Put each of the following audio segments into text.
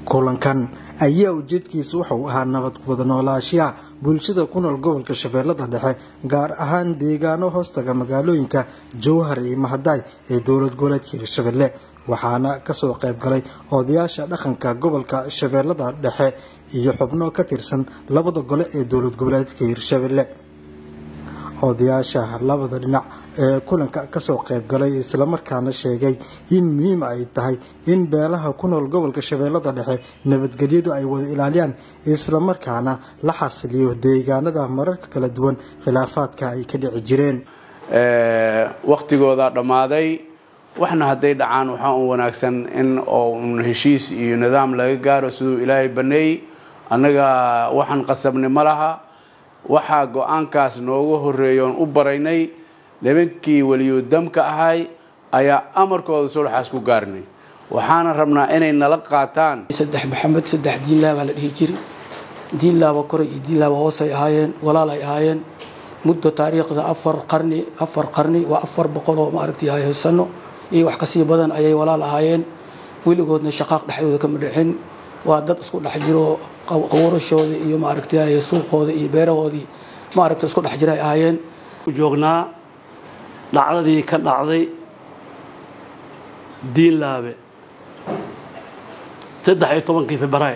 kulankan ayaa ujeedkiisa wuxuu ahaa nabad wada noolaashiyaha bulshada ku nool gobolka shabeellada dhexe gaar ahaan deegaano hoostaga magaalooyinka jowhar iyo mahadaay ee dowlad goboleedka hirshabelle waxaana kasoo qayb galay odayaasha dhaqanka gobolka shabeellada dhexe iyo xubno ka tirsan labada gole ee dowlad goboleedka hirshabelle odayaasha labada dhinac ee kulanka kasoo qayb galay islamarkaana sheegay in muhiim ay tahay in beelaha ku nool gobolka shabeellada dhexe nabadgelyadu ay wada ilaaliyaan islamarkaana la xasiliyo deegaanada mararka kala duwan khilaafaadka ay ka dhici jireen wakhtigooda dhammaaday waxna hadday dhacaan waxaa un wanaagsan in oo un heshiis iyo nidaam laga gaaro siduu ilaahay baneeyey annaga waxaan qasabnay ma laha waxaa go-aankaas nooga horreeyoon u baraynay nibankii weliyudamka ahay ayaa amarkooda sulxaas ku gaarnay waxaana rabnaa inay nala qaataan saddex maxamed saddex diinlaabaa la dhihi jiri diinlaaba koray iyo diinlaaba hoosay ahaayeen walaal ay ahaayeen muddo taariikhda afar qarni afar qarni waa afar boqol oo maaragtay haysano iyo wax kasii badan ayay walaal ahaayeen weligoodna shaqaaq dhexdooda kama dhexin waa dad isku dhex jiro qawrashooda iyo maaragtay suuqooda iyo beerahoodii maaragta isku dhex jira ay ahaayeen joognaa dhacdadii ka dhacday diinlaabe saddex iyo tobankii febray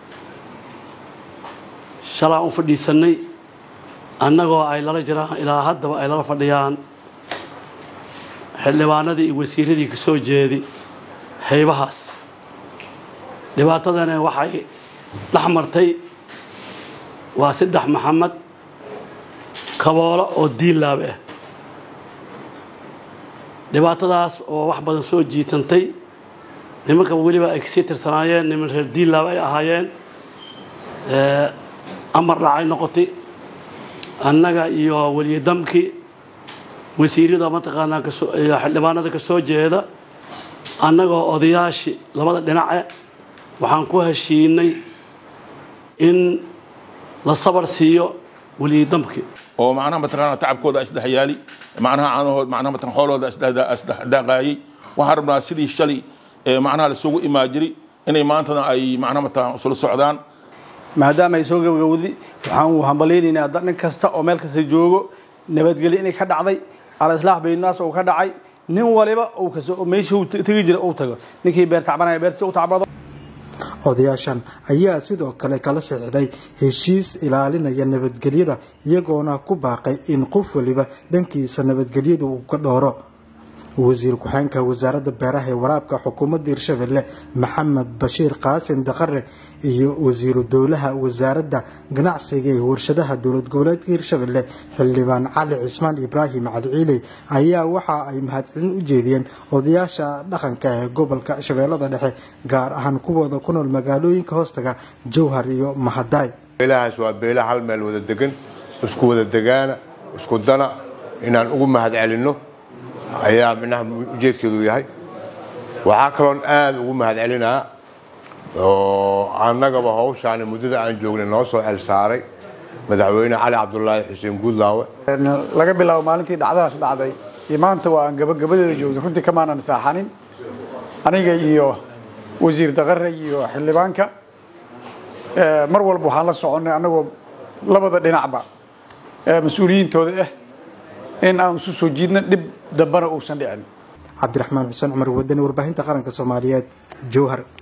shalaan u fadhiisanay annagoo ay lala jiraan ilaa haddaba ay lala fadhiyaan xildhibaanadii iyo wasiiradii ka soo jeedi haybahaas dhibaatadana waxay dhex martay waa saddex maxamed kaboolo oo diinlaabe ah dhibaatadaas oo wax badan soo jiitantay nimanka weliba ay kasii tirsanaayeen niman reer diinlaab ay ahaayeen amar dhacay noqotay annaga iyo weliyadamkii wasiirada mataqaanaa xildhibaanada ka soo jeeda annagoo odayaashii labada dhinace waxaan ku heshiinay in la sabar siiyo weliyadamkii oo macnaha mataqaana tacabkooda isdhex yaali macnaha caanahood macnaha mataqan xoolahooda isdhexdaaqaayay waxaan rabnaa sidii shalay ee macnaha lasugu imaa jiri inay maantana ay macnaha mataqan isula socdaan maadaama ay soo gabagawdi waxaan u hambalaynaynaa nin kasta oo meel kasta joogo nabadgelyo inay ka dhacday alislaax baynaas uu ka dhacay nin waliba uu kasoo meeshuu tegi jira uu tago ninkii beer tacbanaya beertiisa u tacbado odayaashan ayaa sidoo kale kala sixday heshiis ilaalinaya nabadgelyada iyagoona ku baaqay in qof waliba dhankiisa nabadgelyada uu ka dhooro wasiir ku-xeenka wasaaradda beeraha ee waraabka xukuumadda hirshabelle maxamed bashiir qaasim daqare iyo wasiiru dowlaha wasaaradda ganacsiga ee warshadaha dowlad goboleedka hirshabelle xildhibaan cali cismaan ibraahim cali ciiley ayaa waxa ay mahadcelin u jeediyeen odayaasha dhaqanka ee gobolka shabeellada dhexe gaar ahaan kuwooda ku nool magaalooyinka hoostaga jowhar iyo mahadaay beelahaas waa beela hal meel wada degan isku wada degaana isku dana inaan ugu mahadcelinno ayaa minaha ujeedkeedu yahay waxaa kaloon aada ugu mahadcelinaa oo annagaba hawshaani muddada aan joognay noo soo xel saaray madaxweyne cali cabdulaahi xuseen guudlaawe laga bilaabo maalintii dhacdadaas dhacday iyo maanta waa aan gabagabadeeda joogay runtii kamaanan saaxanin aniga iyo wasiir daqare iyo xildhibaanka mar walba waxaan la soconnay annagoo labada dhinacba mas-uuliyiintooda ah in aan isu soo jiidna dhib dambana uusan dhicin cabdiraxmaan xuseen cumar wadani warbaahinta qaranka soomaaliyeed jowhar